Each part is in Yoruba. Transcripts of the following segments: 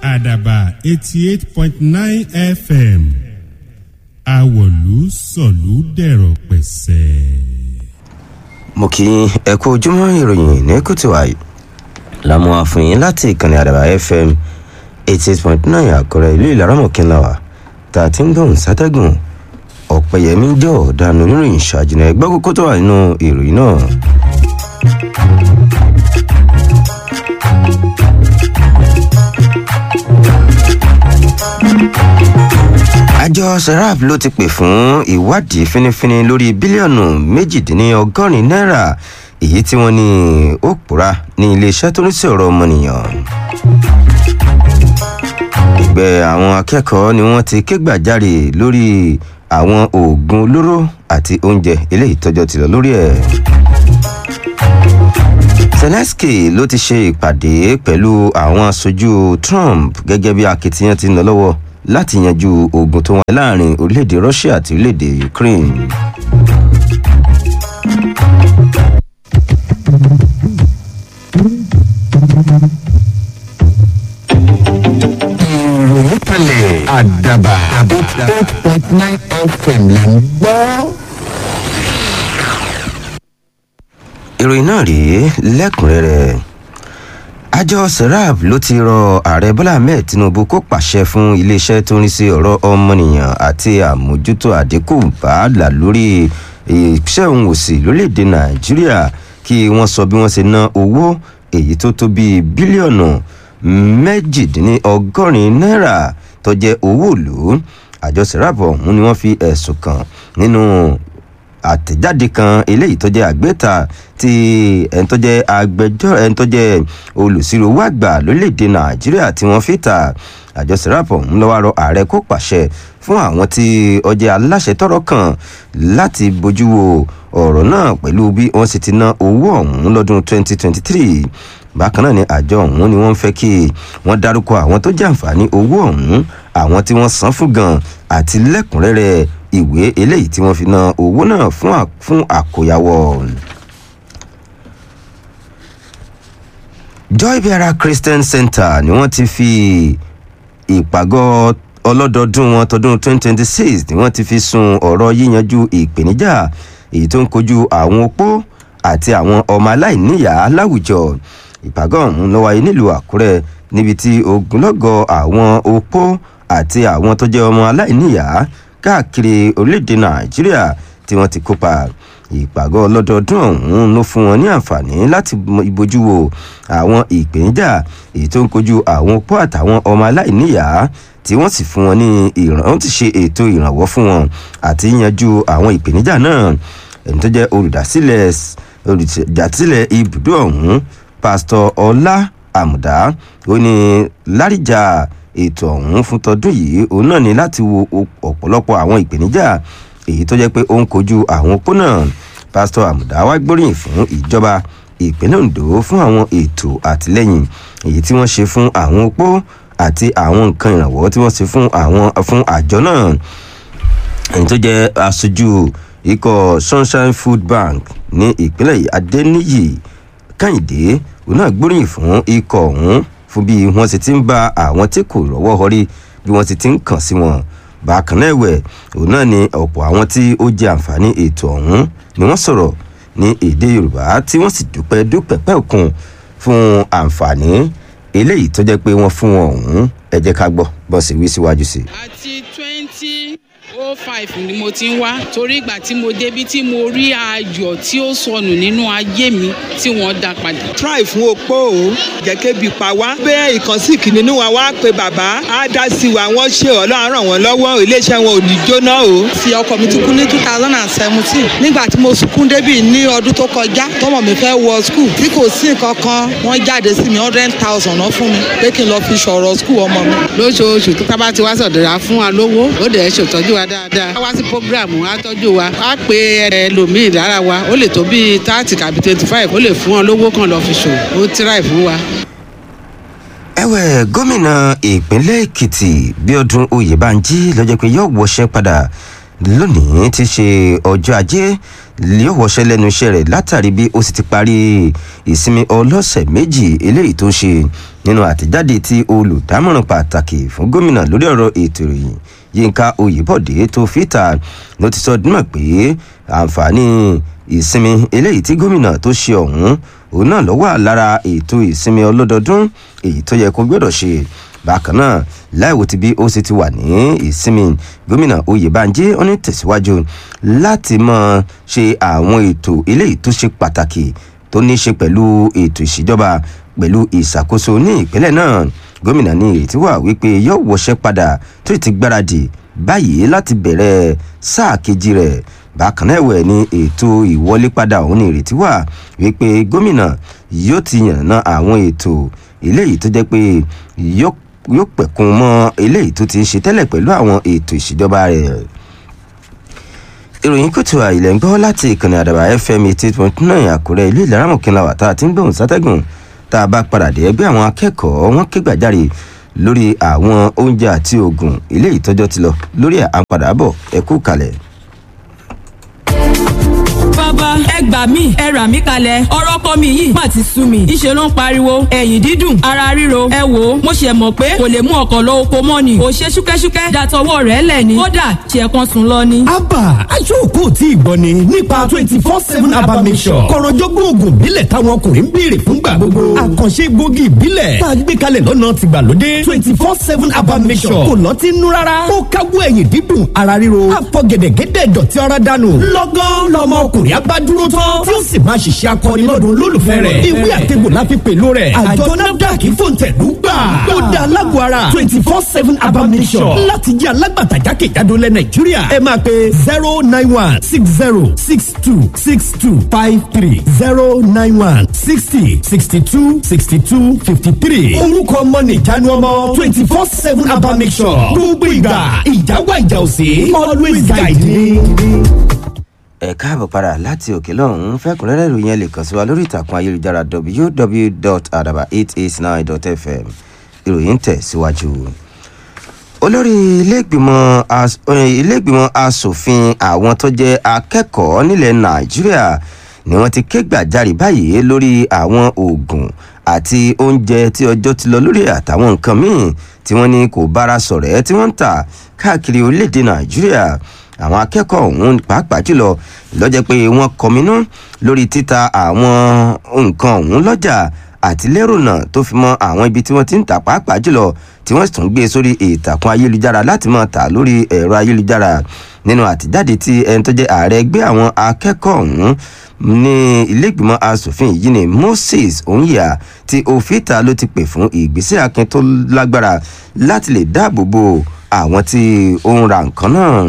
àdàbà eighty eight point nine fm àwọ̀lú sọ̀lú dẹ̀rọ̀ pẹ̀sẹ̀. mo kí ẹ kú ojúmọ́ ìròyìn ní kùtùwàyí lámú àfihàn láti ìkànnì àdàbà fm eighty eight point nine àkọrẹ ìlú ìlaramọ̀kínláwà tá a ti ń gbóhùn sátẹ́gùn ọ̀pẹ̀yẹmí jọ ọ̀daràn oníròyìn ṣàjìnà ẹgbẹ́ kókó tó wà nínú ìròyìn náà. àjọ serap ló ti pè fún ìwádìí fínífíní lórí bílíọ̀nù méjìdínlọ́gọ́rin náírà èyí tí wọ́n ní ó pòórá ní iléeṣẹ́ tó ní sí ọ̀rọ̀ ọmọnìyàn. ẹgbẹ́ àwọn akẹ́kọ̀ọ́ ni wọ́n ti ké gbàjarè lórí àwọn oògùn olóró àti oúnjẹ eléyìí tọ́jọ́ ti lọ lórí ẹ̀. zelensky ló ti ṣe ìpàdé pẹ̀lú àwọn aṣojú trump gẹ́gẹ́ bí akitiyan ti ń lọ lọ́wọ́ láti yanjú ogun tó wọn láàrin orílẹ̀-èdè russia àti orílẹ̀-èdè ukraine. ìròyìn kalẹ̀ àdàbà eight point nine fm là ń gbọ́. ìròyìn náà rèé lẹ́kùnrẹ́rẹ́ àjọ serap ló ti rọ ààrẹ bọ́lá ahmed tinubu kó pàṣẹ fún iléeṣẹ́ tó ń rí sí ọ̀rọ̀ ọmọnìyàn àti àmójútó àdínkù bàálà lórí iṣẹ́ òun òsì lórílẹ̀‐èdè nàìjíríà kí wọ́n sọ bí wọ́n ṣe ná owó èyí tó tó bíi bílíọ̀nù méjìdínlọ́gọ́rin náírà tó jẹ́ owó ìlú àjọ serap ọ̀hún ni wọ́n fi ẹ̀sùn kàn nínú àtẹ̀jáde kan eléyìí tó jẹ́ àgbéta tí ẹni tó jẹ́ agbẹjọ́ ẹni tó jẹ́ olùsirò owó àgbà lórílẹ̀‐èdè nàìjíríà tí wọ́n fi ta àjọ sẹ́rápọ̀ ń lọ́wọ́ rọ ààrẹ kó pàṣẹ fún àwọn tí ọjẹ́ aláṣẹ tọrọ kan láti bójú wo ọ̀rọ̀ náà pẹ̀lú bí wọ́n sì ti ná owó ọ̀hún lọ́dún 2023 bákan náà ni àjọ ọ̀hún ni wọ́n fẹ́ kí wọ́n dárúkọ àwọn tó jàǹfààní owó ọ̀hún àwọn tí wọ́n san fún gan àti lẹ́kùnrẹ́rẹ́ ìwé eléyìí tí wọ́n fi ná owó náà fún àkóyawọ́. joy beara christian center ni wọ́n ti fi ìpàgọ́ ọlọ́dọọdún wọn tọdún 2026 ni wọ́n ti fi sun ọ̀rọ̀ yíyanjú ìpèníjà èyí tó ń kojú àwọn opó àti àwọn ọmọ aláìníyàá láwùjọ ìpàgọ́ ọ̀hún ló wáyé nílùú àkúrẹ́ níbi tí ogunlọ́gọ̀ àwọn opó àti àwọn tó jẹ́ ọmọ aláìníyàá káàkiri orílẹ̀-èdè nàìjíríà tí wọ́n ti kópa ìpàgọ́ ọlọ́dọọdún ọ̀hún ló fún wọn ní àǹfààní láti bójú wo àwọn ìpèníjà èyí tó ń kojú àwọn opó àtàwọn ọmọ aláìníyàá tí wọ́n sì fún wọn ní ìràn wọ́n ti ṣe ètò ìrànwọ́ fún wọn àti yanjú àwọn ìpèníjà náà ẹni tó jẹ́ olùdásílẹ̀ olùdásílẹ̀ ibùdó ọ̀hún pásítọ̀ ọlá àmùdá ó ní lárìjà ètò ọ̀hún fún tọdún yìí òun náà ní láti wo ọ̀pọ̀lọpọ̀ àwọn ìpèníjà èyí tó jẹ́ pé ó ń kojú àwọn opó náà pásítọ̀ àmùdá wá gbóríyìn fún ìjọba ìpínlẹ̀ ondo fún àwọn ètò àtìlẹ́yìn èyí tí wọ́n ṣe fún àwọn opó àti àwọn nǹkan ìrànwọ́ tí wọ́n ṣe fún àwọn fún àjọ náà èyí tó jẹ́ aṣojú ikọ̀ sunshine food bank ní ìpínlẹ̀ adẹ́níyì kẹ́hìndé òun náà gbóríyìn fún ikọ̀ ọ̀hún fún bí wọ́n sì ti ń bá àwọn tí kò rọ́wọ́ họrí bí wọ́n sì ti ń kàn sí wọn bákan náà ẹ̀wẹ̀ òun náà ni ọ̀pọ̀ àwọn tí ó jẹ àǹfààní ètò ọ̀hún ni wọ́n sọ̀rọ̀ ní èdè yorùbá tí wọ́n sì dúpẹ́ dúpẹ́ pẹ́ẹ́kun fún àǹfààní eléyìí tó jẹ́ pé wọ́n fún wọn ọ̀hún ẹ jẹ́ ká gbọ́ bọ́ sí wí síwájú sí. àti twenty oh five ni mo ti ń wá torí ìgbà tí mo débi tí mo rí ayọ̀ tí ó sọnù nínú ayé mi tí wọ́n dá padà. try fún opó o jẹ́ kébi pa wá bẹ́ẹ̀ ìkànsí kìnínní wa wá pé bàbá á dá sí wa wọ́n ṣe ọlọ́run ràn wọ́n lọ́wọ́ iléeṣẹ́ wọn ò ní jóná o. ti ọkọ mi ti kú ní two thousand and seventeen nígbà tí mo sunkún débì ní ọdún tó kọjá tọmọ mi fẹ́ wọ skul tí kò sí nǹkan kan wọ́n jáde sí mi hundred thousand náà fún mi pé kí n lọ fi ṣọ̀rọ̀ skul ọmọ mi. lóṣooṣù tó tábà ti wá sọ̀dọ̀ra fún wa lówó ó dẹ̀ ṣètọ́jú wa dáadáa wá sí programu á tọ́jú wa á pe ẹlòmíì lára wa ó lè tó bíi thirty kàbí twenty five ó lè fún wọn lówó kan lọ fi ṣòwò ó tíráì fún wa. ẹ̀wẹ̀ gómìnà ìpínlẹ̀ èkìtì bíọ́dún oyèbánjí lọ́jọ́ pé yóò wọṣẹ́ padà lónìí ti ṣe ọjọ́ ajé yóò wọṣẹ́ lẹ́nu iṣẹ́ rẹ̀ látàrí bí ó sì ti parí ìsinmi ọlọ́sẹ̀ méjì eléyìí tó ń ṣe nínú àtẹ̀jáde tí olùdámọ̀ràn pàtàkì fún gómìnà lórí ọ̀rọ̀ ètò ìròyìn yínká oyèbọ̀dé tó fìtà ló ti sọ dímọ̀ pé àǹfààní ìsinmi eléyìí tí gómìnà tó ṣe ọ̀hún òun náà ló wà lára ètò ìsinmi ọlọ́dọọdún èyí tó yẹ kó gbọ́dọ̀ ṣe bákan náà láìwò tí bí ó sì ti wà ní ìsinmi gómìnà oyèbánjí ó ní tẹ̀síwájú láti mọ ṣe àwọn ètò eléyìí tó ṣe pàtàkì tó ní í ṣe pẹ̀lú ètò ìṣèjọba pẹ̀lú ìṣàkóso ní ìpínlẹ̀ náà gómìnà ní ìrètí wà wípé yóò wọṣẹ́ padà tó ti gbáradì báyìí láti bẹ̀rẹ̀ sáà kejì rẹ̀ bákan náà ẹ̀wẹ̀ ní ètò ìwọlé padà òun ní ìrètí wà wípé gómìnà yóò ti yànnà àwọn ètò eléyìí tó jẹ́ pé yóò yóò pẹ̀kun mọ́ eléyìí tó ti ń ṣe tẹ́lẹ̀ pẹ̀lú àwọn ètò ìṣèjọba rẹ̀ ìròyìn kùtù àìlẹ̀ ń gbọ́ láti ìkànnì àdàbà fm eighty point nine àkúrẹ́ ìlú ìlaramọ̀kìnlá wà tá a ti ń gbóhùn sátẹ́gùn tá a bá padà dé ẹgbẹ́ àwọn akẹ́kọ̀ọ́ wọn ké gbàjarè lórí àwọn oúnjẹ àti oògùn ilé ìtọ́jọ́ ti lọ lórí àpadàbọ̀ ẹ̀kú kalẹ̀. bàbá ẹ gbà mí ẹ rà mí kalẹ̀ ọ̀rọ̀ kọ́ mi yìí má ti sú mi ìṣe ló ń pariwo ẹ̀yìn dídùn ara ríro ẹ wò ó mo ṣe mọ̀ pé kò lè mú ọkọ̀ lọ oko mọ́ ni kò ṣe ṣúkẹ́ṣúkẹ́ dàtọwọ́ rẹ̀ lẹ̀ ni kódà ṣe kan sùn lọ ni. abba aṣọ́kò tí ìgbọ́ ni nípa twenty four seven abba mission kọ̀rọ̀jọ́gbọ́n oògùn ìbílẹ̀ táwọn ọkùnrin ń béèrè fúngbà gbogbo àkànṣe gbòógì ìbílẹ̀ tá a gbé kalẹ̀ lọ́nà tìgbàlódé twenty four seven abba mission kò lọ́ọ́ ti nú rárá ó káwọ́ ẹ̀yìn dídùn ara ríro àfọ̀gẹ̀dẹ̀gẹ̀dẹ̀ dọ̀tí ara dànù lọ́gán lọ́mọ ọkùnrin abá dúró tán tí ó sì máa ṣiṣẹ́ akọni lọ́dún olólùfẹ́ rẹ̀ ìwé àtẹ̀gbò láfi pẹ̀lú rẹ̀ àjọ nafdac fòǹtẹ̀lú gbà ó dá alágọ̀ ara twenty four seven abamisọ̀ láti jẹ́ alágbàtà jákèjádò lẹ̀ nàìjíríà ẹ máa pe zero nine one six zero six two six two five three zero nine one sixty sixty two sixty two fifty three orúkọ ọmọ nìjánu ọmọ twenty four seven abamisọ̀ gbogbo ìgbà ìjáwá ìjà òsè always guide me ẹ káàbọ̀ padà láti òkè lọ́hún fẹ́kùnrẹ́rẹ́ ìròyìn ẹ lè kàn sí wa lórí ìtàkùn ayélujára www.adaba889.fm ìròyìn tẹ̀ síwájú. olórí iléègbìmọ̀ iléègbìmọ̀ asòfin àwọn tó jẹ́ akẹ́kọ̀ọ́ nílẹ̀ nàìjíríà ni wọ́n ti ké gbàjarè báyìí lórí àwọn oògùn àti oúnjẹ tí ọjọ́ ti lọ lórí àtàwọn nǹkan míì tí wọ́n ní kò bára sọ̀rọ̀ ẹ́ tí wọ́n ń tà káàkiri orílẹ̀-èdè nàìjíríà àwọn akẹ́kọ̀ọ́ ọ̀hún pàápàá jùlọ lọ́jọ́ pé wọ́n kọminú lórí títa àwọn nǹkan ọ̀hún lọ́jà àti lérònà tó fi mọ́ àwọn ibi tí wọ́n ti ń tà pàápàá jùlọ tí wọ́n sì tún gbé sórí ìtàkùn ayélujára láti máa tà lórí ẹ̀rọ ayélujára nínú àtijáde tí ẹni tó jẹ́ ààrẹ ẹgbẹ́ àwọn akẹ́kọ̀ọ́ ọ̀hún ní iléègbìmọ̀ asòfin yìí ni moses onyia tí òfìta ló ti pè fún ìgbésẹ̀ akin tó lágbára láti lè dáàbò bo àwọn tí ó ń ra nǹkan náà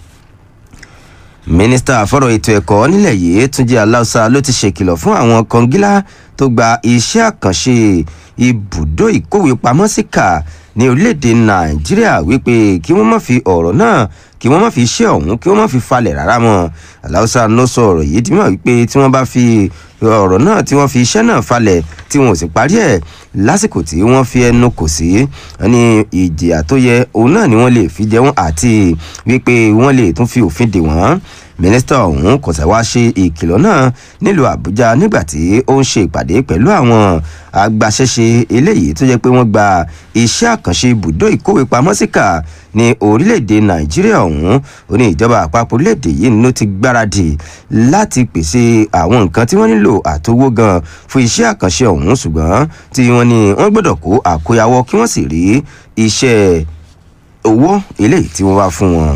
mínísítà fọ́rọ̀ ètò ẹ̀kọ́ nílẹ̀ yìí túnjí aláùsá ló ti ṣèkìlọ̀ fún àwọn kọngílá tó gba iṣẹ́ àkànṣe ibùdó ìkówépamọ́sí kà ní orílẹ̀-èdè nàìjíríà wípé kí wọ́n má fi ọ̀rọ̀ náà kí wọ́n má fi iṣẹ́ ọ̀hún kí wọ́n má fi falẹ̀ rárá mọ́ aláùsá ló sọ ọ̀rọ̀ yìí dì mọ́ wípé tí wọ́n bá fi ọ̀rọ̀ náà tí wọ́n fi iṣẹ́ náà falẹ̀ tí wọn ò sì parí ẹ̀ lásìkò tí wọ́n fi ẹnu kò sí ní ìjìyà tó yẹ òun náà ni wọ́n lè fi jẹ wọ́n àti wípé wọ́n lè tún fi òfin dè wọ́n mínísítà ọ̀hún kò sẹ́ wá ṣe ìkìlọ̀ náà nílùú àbújá nígbà tí ó ń ṣe ìpàdé pẹ̀lú àwọn agbaṣẹ́ṣe eléyìí tó jẹ́ pé wọ́n gba iṣẹ́ àkànṣe ibùdó ìkówépamọ́síkà ní orílẹ̀-èdè nàìjíríà ọ̀hún ó ní ìjọba àpapọ̀ orílẹ̀-èdè yìí ló ti gbáradì láti pèsè àwọn nǹkan tí wọ́n nílò àtowó gan fún iṣẹ́ àkànṣe ọ̀hún ṣùgbọ́n tí wọ́n ní wọ́n gbọ́dọ̀ kó àkóyawọ́ kí wọ́n sì rí iṣẹ́ owó eléyìí tí wọ́n wá fún wọn.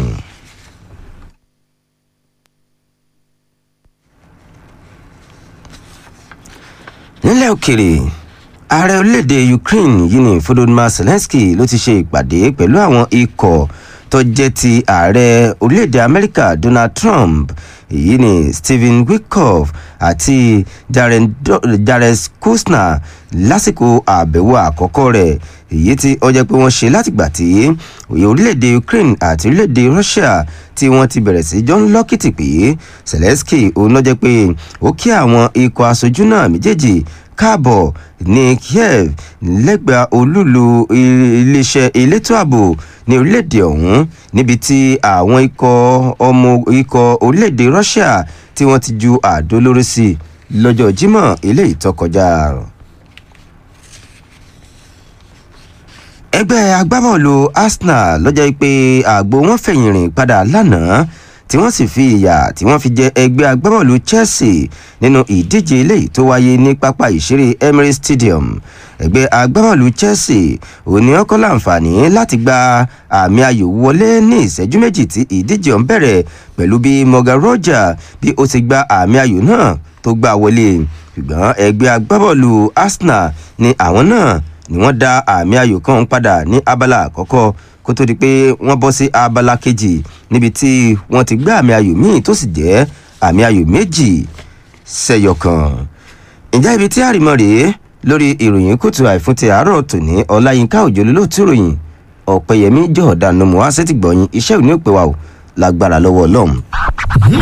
nílẹ̀ òkèrè ààrẹ orílẹ̀-èdè ukraine yìí ní volodymyr zelensky ló ti ṣe ìpàdé pẹ̀lú àwọn ikọ̀ tó jẹ́ ti ààrẹ orílẹ̀-èdè amẹ́ríkà donald trump èyí ni stephen wickoff àti jared kushner lásìkò àbẹ̀wò àkọ́kọ́ rẹ̀ èyí tí ó jẹ́ pé wọ́n ṣe látìgbà tí òye orílẹ̀-èdè ukraine àti orílẹ̀-èdè russia tí wọ́n ti bẹ̀rẹ̀ sí jọ ń lọ́kìtì pé zelensky òun ló jẹ́ pé ó kí àwọn ikọ̀ aṣojú náà méjèèjì káàbọ̀ ní kiev lẹ́gbàá olúlu iléeṣẹ́ elétò ààbò ní orílẹ̀-èdè ọ̀hún níbi tí àwọn ikọ̀ ọmọ ikọ̀ orílẹ̀-èdè russia tí wọ́n ti ju àdó lórí sí lọ́jọ́ jímọ̀ eléyìí tó kọjá. ẹgbẹ́ agbábọ́ọ̀lù arsenal lọ́jọ́ pé àgbo wọn fẹ̀yìn rìn padà lánàá tí wọ́n sì fi ìyà tí wọ́n fi jẹ ẹgbẹ́ agbábọ́ọ̀lù chelsea nínú ìdíje eléyìí tó wáyé ní pápá ìṣeré emirates stadium ẹgbẹ́ agbábọ́ọ̀lù chelsea òní ọkọ̀ láǹfààní láti gba àmì ayò wọlé ní ìṣẹ́jú méjì tí ìdíje ọ̀hún bẹ̀rẹ̀ pẹ̀lú bí morgan roger bí ó ti gba àmì ayò náà tó gbà wọlé ṣùgbọ́n ẹgbẹ́ agbábọ́ọ̀lù arsenal ni àwọn náà ni wọ́n dá àmì ayò kan padà ní abala àkọ́kọ́ kó tó di pé wọ́n bọ́ sí abala kejì níbi tí wọ́n ti gbé àmì ayò míì tó sì jẹ́ àmì ayò méjì sẹ́yọ kan. ǹjẹ́ ibi tí àrìmọ́ rèé lórí ìròyìn kùtù àìfún ti àárọ̀ tòní ọláyínká òjò lólóòtú ròyìn ọ̀pẹ̀yẹmí jọ̀ọ́dánù mọ́ àṣetìgbọ̀yìn iṣẹ́ òní òpè wa ò lágbára lọ́wọ́ ọlọ́run.